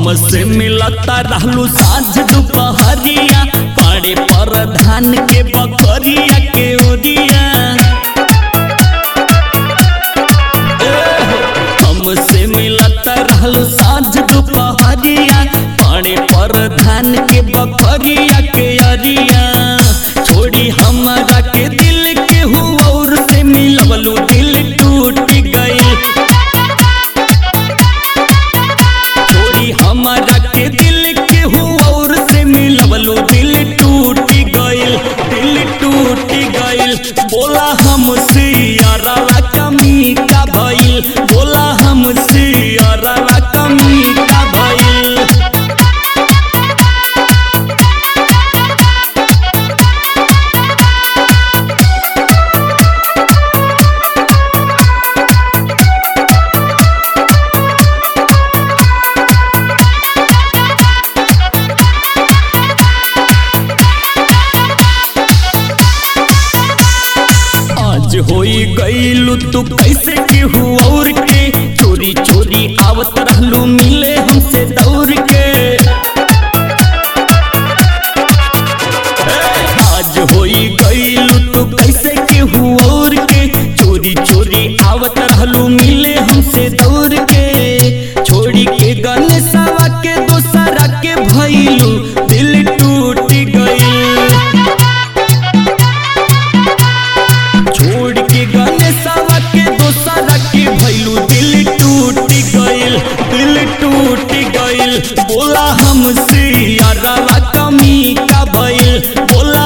हमसे मिलता रहलू साँझ दोपहरिया पड़े पर धान के बकरिया के ओरिया हमसे मिलता रहलू साँझ दोपहरिया पड़े पर धान के बकरिया के अरिया छोड़ी हमरा के दिल के हुआ और से मिलवलू दिल टूट गई छोड़ी हमारा के दिल के हुआ और से मिलवलो दिल टूट गइल दिल टूट गइल बोला हमसे यारवा कमी का भइल बोला हमसे यारवा कमी का भइल आज होई गईलू तू कैसे केहू और के चोरी चोरी आवत रहलू मिले हमसे दौड़ के आज होई गईलू तू कैसे केहू और के चोरी चोरी आवत रहलू मिले हमसे दौड़ के छोड़ी के गणेशवा के दोसरा के भइलू दिल टूट गई छोड़ के गणेशवा के दोसरा के भइलू दिल टूट गइल दिल टूट गइल बोला हमसे यारवा कमी का भइल बोला